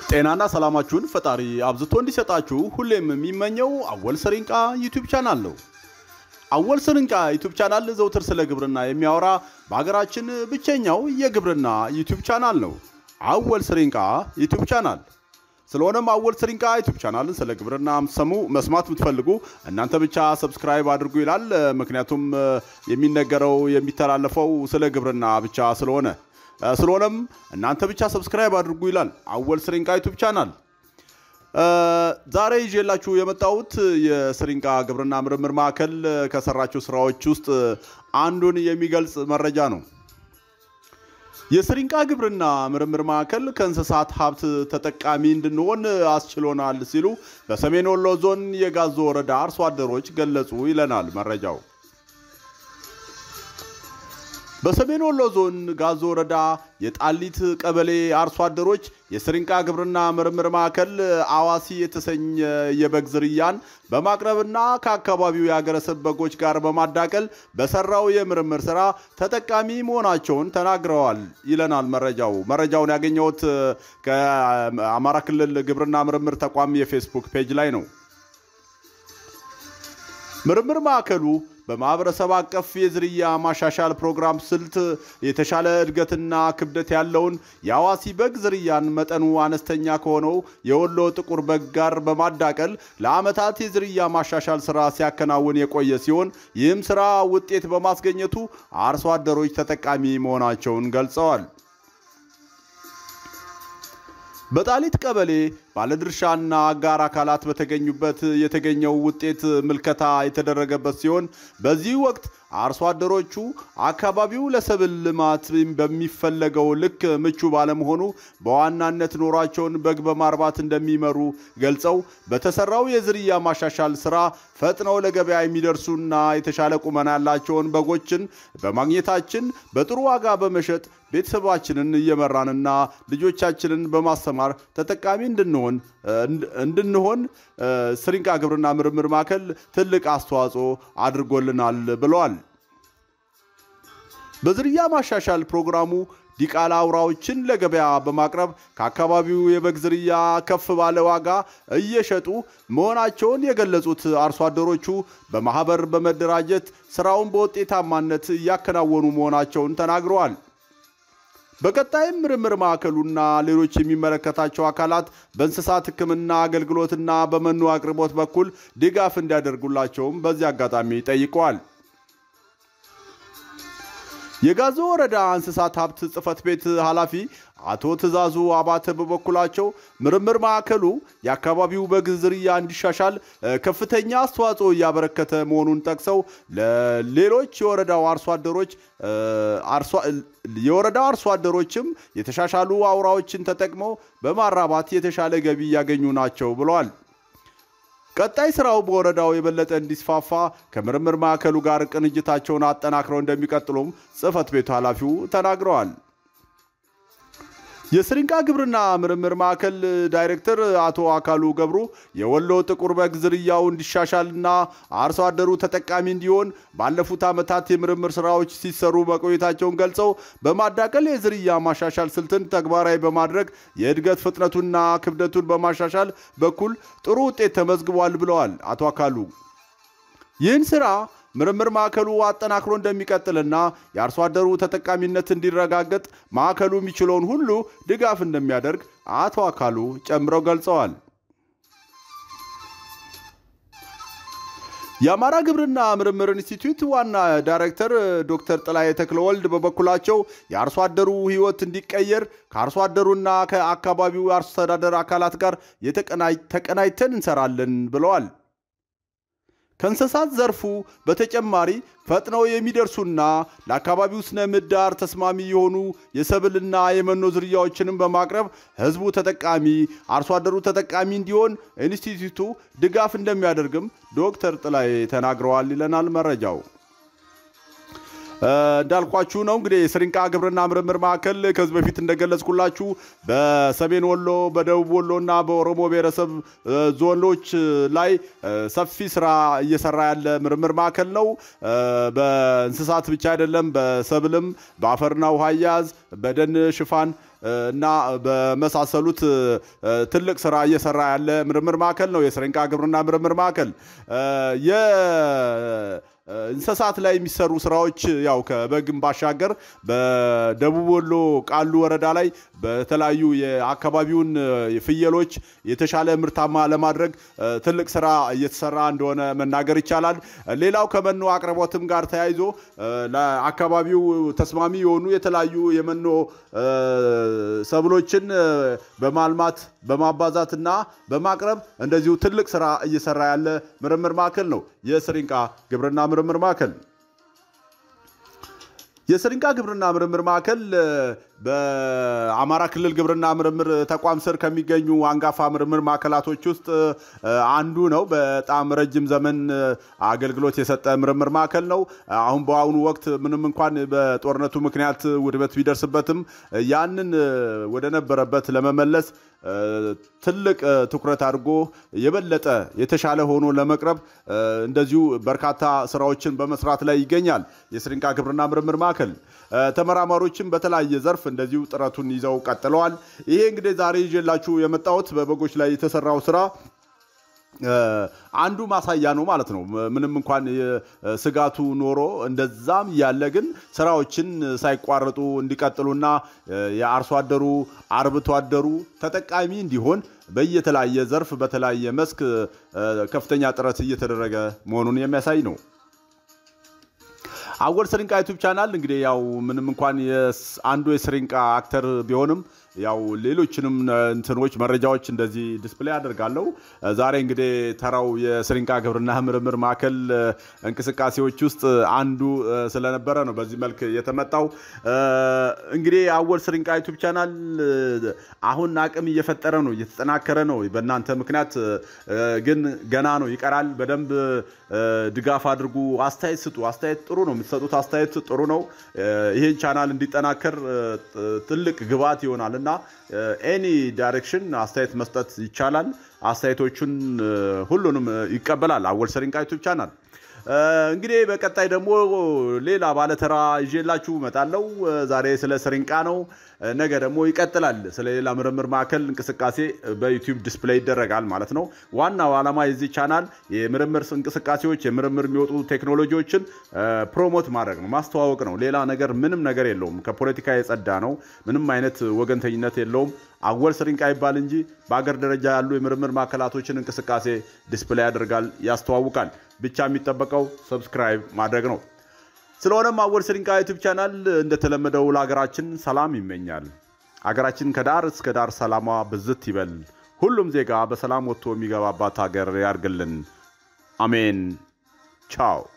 ጤናና ሰላማችሁን ፈጣሪ አብዝቶ እንዲሰጣችሁ ሁሌም የሚመኘው አወል ስሪንቃ ዩቲዩብ ቻናል ነው። አወል ስሪንቃ ዩቲዩብ ቻናል ዘውትር ስለ ግብርና የሚያወራ በሀገራችን ብቸኛው የግብርና ዩቲዩብ ቻናል ነው። አወል ስሪንቃ ዩቲዩብ ቻናል። ስለሆነም አወል ስሪንቃ ዩቲዩብ ቻናልን ስለ ግብርና ሰሙ መስማት የምትፈልጉ እናንተ ብቻ ሰብስክራይብ አድርጉ ይላል። ምክንያቱም የሚነገረው የሚተላለፈው ስለ ግብርና ብቻ ስለሆነ ስለሆነም እናንተ ብቻ ሰብስክራይብ አድርጉ ይላል አወል ስሪንቃ ዩቲዩብ ቻናል። ዛሬ ይዤላችሁ የመጣሁት የስሪንቃ ግብርና ምርምር ማዕከል ከሰራቸው ስራዎች ውስጥ አንዱን የሚገልጽ መረጃ ነው። የስሪንቃ ግብርና ምርምር ማዕከል ከእንስሳት ሀብት ተጠቃሚ እንድንሆን አስችሎናል ሲሉ በሰሜን ወሎ ዞን የጋዞ ወረዳ አርሶ አደሮች ገለጹ ይለናል መረጃው። በሰሜን ወሎ ዞን ጋዞ ወረዳ የጣሊት ቀበሌ አርሶ አደሮች የስሪንቃ ግብርና ምርምር ማዕከል አዋሲ የተሰኘ የበግ ዝርያን በማቅረብና ከአካባቢው የሀገረሰብ በጎች ጋር በማዳቀል በሰራው የምርምር ስራ ተጠቃሚ መሆናቸውን ተናግረዋል ይለናል መረጃው። መረጃውን ያገኘሁት ከአማራ ክልል ግብርና ምርምር ተቋም የፌስቡክ ፔጅ ላይ ነው። ምርምር ማዕከሉ በማህበረሰብ አቀፍ የዝርያ ማሻሻል ፕሮግራም ስልት የተሻለ እድገትና ክብደት ያለውን የአዋሲ በግ ዝርያን መጠኑ አነስተኛ ከሆነው የወሎ ጥቁር በግ ጋር በማዳቀል ለዓመታት የዝርያ ማሻሻል ስራ ሲያከናውን የቆየ ሲሆን ይህም ስራ ውጤት በማስገኘቱ አርሶ አደሮች ተጠቃሚ መሆናቸውን ገልጸዋል። በጣሊት ቀበሌ ባለድርሻና አጋር አካላት በተገኙበት የተገኘው ውጤት ምልከታ የተደረገበት ሲሆን በዚህ ወቅት አርሶ አደሮቹ አካባቢው ለሰብል ልማት በሚፈለገው ልክ ምቹ ባለመሆኑ በዋናነት ኖሯቸውን በግ በማርባት እንደሚመሩ ገልጸው በተሰራው የዝርያ ማሻሻል ስራ ፈጥነው ለገበያ የሚደርሱና የተሻለ ቁመና ያላቸውን በጎችን በማግኘታችን በጥሩ ዋጋ በመሸጥ ቤተሰባችንን እየመራንና ልጆቻችንን በማስተማር ተጠቃሚ እንድንሆን እንድንሆን ስሪንቃ ግብርና ምርምር ማዕከል ትልቅ አስተዋጽኦ አድርጎልናል ብለዋል። በዝርያ ማሻሻል ፕሮግራሙ ዲቃላ አውራዎችን ለገበያ በማቅረብ ከአካባቢው የበግ ዝርያ ከፍ ባለ ዋጋ እየሸጡ መሆናቸውን የገለጹት አርሶ አደሮቹ በማህበር በመደራጀት ስራውን በውጤታማነት እያከናወኑ መሆናቸውን ተናግረዋል። በቀጣይም ምርምር ማዕከሉና ሌሎች የሚመለከታቸው አካላት በእንስሳት ሕክምና አገልግሎትና በመኖ አቅርቦት በኩል ድጋፍ እንዲያደርጉላቸውም በዚህ አጋጣሚ ጠይቀዋል። የጋዞ ወረዳ እንስሳት ሀብት ጽሕፈት ቤት ኃላፊ አቶ ትእዛዙ አባተ በበኩላቸው ምርምር ማዕከሉ የአካባቢው በግ ዝርያ እንዲሻሻል ከፍተኛ አስተዋጽኦ እያበረከተ መሆኑን ጠቅሰው ለሌሎች የወረዳው አርሶ አደሮች የወረዳው አርሶ አደሮችም የተሻሻሉ አውራዎችን ተጠቅመው በማራባት የተሻለ ገቢ እያገኙ ናቸው ብለዋል። ቀጣይ ስራው በወረዳው የበለጠ እንዲስፋፋ ከምርምር ማዕከሉ ጋር ቅንጅታቸውን አጠናክረው እንደሚቀጥሉም ጽሕፈት ቤቱ ኃላፊው ተናግረዋል። የስሪንቃ ግብርና ምርምር ማዕከል ዳይሬክተር አቶ አካሉ ገብሩ የወሎ ጥቁር በግ ዝርያው እንዲሻሻልና አርሶ አደሩ ተጠቃሚ እንዲሆን ባለፉት ዓመታት የምርምር ስራዎች ሲሰሩ መቆየታቸውን ገልጸው በማዳቀል የዝርያ ማሻሻል ስልትን ተግባራዊ በማድረግ የእድገት ፍጥነቱና ክብደቱን በማሻሻል በኩል ጥሩ ውጤት ተመዝግቧል ብለዋል አቶ አካሉ። ይህን ስራ ምርምር ማዕከሉ አጠናክሮ እንደሚቀጥልና የአርሶ አደሩ ተጠቃሚነት እንዲረጋገጥ ማዕከሉ የሚችለውን ሁሉ ድጋፍ እንደሚያደርግ አቶ አካሉ ጨምረው ገልጸዋል። የአማራ ግብርና ምርምር ኢንስቲትዩት ዋና ዳይሬክተር ዶክተር ጥላዬ ተክለወልድ በበኩላቸው የአርሶ አደሩ ሕይወት እንዲቀየር ከአርሶ አደሩና ከአካባቢው አስተዳደር አካላት ጋር ተቀናጅተን እንሰራለን ብለዋል። ከእንስሳት ዘርፉ በተጨማሪ ፈጥነው የሚደርሱና ለአካባቢው ስነ ምህዳር ተስማሚ የሆኑ የሰብልና የመኖ ዝርያዎችንም በማቅረብ ሕዝቡ ተጠቃሚ አርሶ አደሩ ተጠቃሚ እንዲሆን ኢንስቲትዩቱ ድጋፍ እንደሚያደርግም ዶክተር ጥላዬ ተናግረዋል ይለናል መረጃው። እንዳልኳችሁ ነው እንግዲህ የስሪንቃ ግብርና ምርምር ማዕከል ከዚህ በፊት እንደገለጽኩላችሁ በሰሜን ወሎ፣ በደቡብ ወሎ እና በኦሮሞ ብሔረሰብ ዞኖች ላይ ሰፊ ስራ እየሰራ ያለ ምርምር ማዕከል ነው። በእንስሳት ብቻ አይደለም፣ በሰብልም፣ በአፈርና ውሃ አያያዝ፣ በደን ሽፋን እና በመሳሰሉት ትልቅ ስራ እየሰራ ያለ ምርምር ማዕከል ነው የስሪንቃ ግብርና ምርምር ማዕከል የ እንስሳት ላይ የሚሰሩ ስራዎች ያው ከበግም ባሻገር በደቡብ ወሎ ቃሉ ወረዳ ላይ በተለያዩ የአካባቢውን ፍየሎች የተሻለ ምርታማ ለማድረግ ትልቅ ስራ እየተሰራ እንደሆነ መናገር ይቻላል። ሌላው ከመኖ አቅርቦትም ጋር ተያይዞ ለአካባቢው ተስማሚ የሆኑ የተለያዩ የመኖ ሰብሎችን በማልማት በማባዛትና በማቅረብ እንደዚሁ ትልቅ ስራ እየሰራ ያለ ምርምር ማዕከል ነው የስሪንቃ ግብርና ምርምር ማዕከል። የስሪንቃ ግብርና ምርምር ማዕከል በአማራ ክልል ግብርና ምርምር ተቋም ስር ከሚገኙ አንጋፋ ምርምር ማዕከላቶች ውስጥ አንዱ ነው። በጣም ረጅም ዘመን አገልግሎት የሰጠ ምርምር ማዕከል ነው። አሁን በአሁኑ ወቅት ምንም እንኳን በጦርነቱ ምክንያት ውድመት ቢደርስበትም ያንን ወደ ነበረበት ለመመለስ ትልቅ ትኩረት አድርጎ የበለጠ የተሻለ ሆኖ ለመቅረብ እንደዚሁ በርካታ ስራዎችን በመስራት ላይ ይገኛል። የስሪንቃ ግብርና ምርምር ማዕከል ተመራማሪዎችም በተለያየ ዘርፍ እንደዚሁ ጥረቱን ይዘው ቀጥለዋል። ይሄ እንግዲህ ዛሬ ይዤላችሁ የመጣሁት በበጎች ላይ የተሰራው ስራ አንዱ ማሳያ ነው ማለት ነው። ምንም እንኳን ስጋቱ ኖሮ እንደዛም እያለ ግን ስራዎችን ሳይቋረጡ እንዲቀጥሉና የአርሶ አደሩ አርብቶ አደሩ ተጠቃሚ እንዲሆን በየተለያየ ዘርፍ በተለያየ መስክ ከፍተኛ ጥረት እየተደረገ መሆኑን የሚያሳይ ነው። አወል ስሪንቃ ዩቱብ ቻናል እንግዲህ ያው ምንም እንኳን አንዱ የስሪንቃ አክተር ቢሆንም ያው ሌሎችንም እንትኖች መረጃዎች እንደዚህ ዲስፕሌይ አደርጋለሁ። ዛሬ እንግዲህ ተራው የስሪንቃ ግብርና ምርምር ማዕከል እንቅስቃሴዎች ውስጥ አንዱ ስለነበረ ነው በዚህ መልክ የተመጣው። እንግዲህ አወል ስሪንቃ ዩቱብ ቻናል አሁን አቅም እየፈጠረ ነው፣ እየተጠናከረ ነው። በእናንተ ምክንያት ግን ገና ነው፣ ይቀራል። በደንብ ድጋፍ አድርጉ፣ አስተያየት ስጡ። አስተያየት ጥሩ ነው፣ የምትሰጡት አስተያየት ጥሩ ነው። ይሄን ቻናል እንዲጠናከር ትልቅ ግብዓት ይሆናል እና ኤኒ ዳይሬክሽን አስተያየት መስጠት ይቻላል። አስተያየቶቹን ሁሉንም ይቀበላል አወል ስሪንቃ ዩቱብ ቻናል። እንግዲህ በቀጣይ ደግሞ ሌላ ባለተራ ይዤላችሁ እመጣለሁ። ዛሬ ስለ ስሪንቃ ነው። ነገ ደግሞ ይቀጥላል። ስለ ሌላ ምርምር ማዕከል እንቅስቃሴ በዩቲዩብ ዲስፕሌይ ይደረጋል ማለት ነው። ዋናው ዓላማ የዚህ ቻናል የምርምር እንቅስቃሴዎች፣ የምርምር የሚወጡ ቴክኖሎጂዎችን ፕሮሞት ማድረግ ነው፣ ማስተዋወቅ ነው። ሌላ ነገር ምንም ነገር የለውም። ከፖለቲካ የጸዳ ነው። ምንም አይነት ወገንተኝነት የለውም። አወል ስሪንቃ ይባል እንጂ በአገር ደረጃ ያሉ የምርምር ማዕከላቶችን እንቅስቃሴ ዲስፕሌይ ያደርጋል፣ ያስተዋውቃል። ብቻ የሚጠበቀው ሰብስክራይብ ማድረግ ነው። ስለሆነም አወል ስሪንቃ ዩቱብ ቻናል እንደተለመደው ለሀገራችን ሰላም ይመኛል። ሀገራችን ከዳር እስከ ዳር ሰላሟ ብዝት ይበል። ሁሉም ዜጋ በሰላም ወጥቶ የሚገባባት ሀገር ያርግልን። አሜን። ቻው